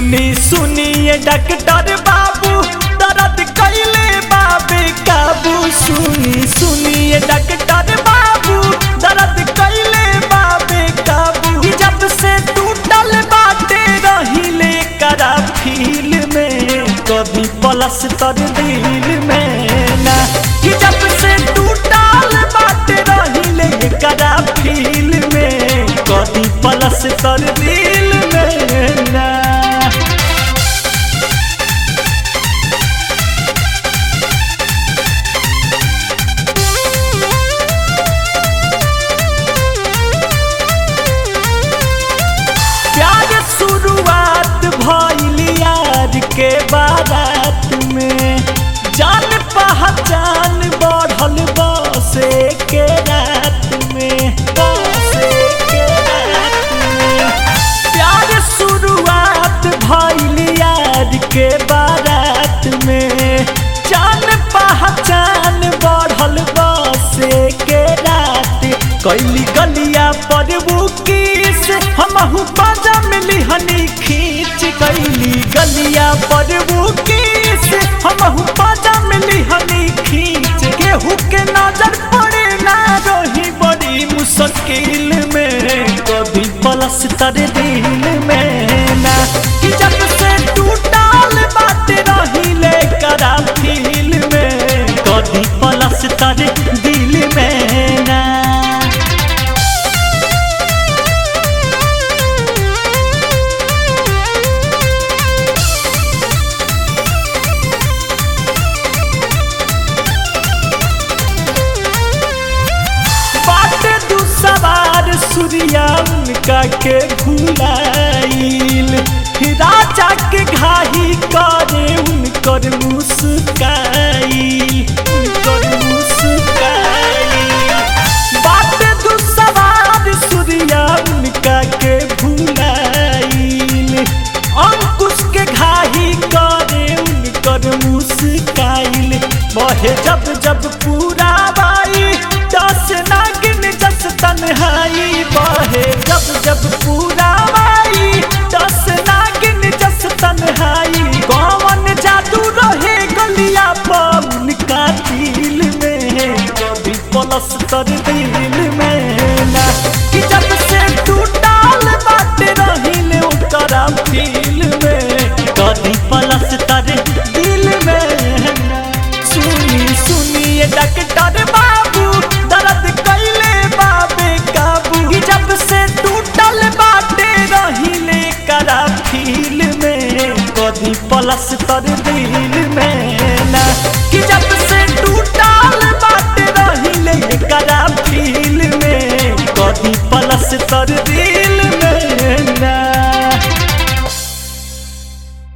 सुनी सुनिए डॉक्टर बाबू दर्द कैले बाबे काबू सुनी सुनिए डॉक्टर बाबू दर्द कैले बाबे काबू कि जब से टूटल बाटे रहिले करा फील में कभी पलस तर दिल में ना कि जब से टूटल बाटे रहिले करा फील में कभी पलस तर दिल में ना प्यार शुरुआत भइल यार के बारात में जान पहचान बढ़ल बसे के रात में बसे के रात में प्यार शुरुआत भइल यार के बारात में जान पहचान बढ़ल बसे के रात कैली गलिया पर बुकीस हमहू बाजा मिली हनी खींच कैली गलिया पर बुकीस हमहू बाजा मिली हनी खींच केहू के नजर पड़े ना रही बड़ी मुश्किल में कभी पलस तर दिल में ना कि जब से टूटल बात रही ले करा फील में कभी पलस तर दिल में ना बाटे दू सवार सूर्या उनका के भुलाइल राजा के घाही करे उनकर मुस्काइल उनकर मुस्काइल बाटे दू सवार सूर्या उनका के भुलाइल अंकुश के घाही करे उनकर मुस्काइल बहे जब जब पूरा बाई दस नागिन जस तन्हाई बहे जब जब पूरा बाई दस नागिन जस तन्हाई कौन जादू रहे गलिया पवन का दिल में कभी पलस तर दिल में ना कि जब से टूटल बात रहिल ओकरा फील में कभी पलस तर दिल में ना सुनी सुनिए डॉक्टर बाबू दर्द कैले बाबे काबू कि जब से टूटल बाटे रहिले करा फील में कभी पलस तर दिल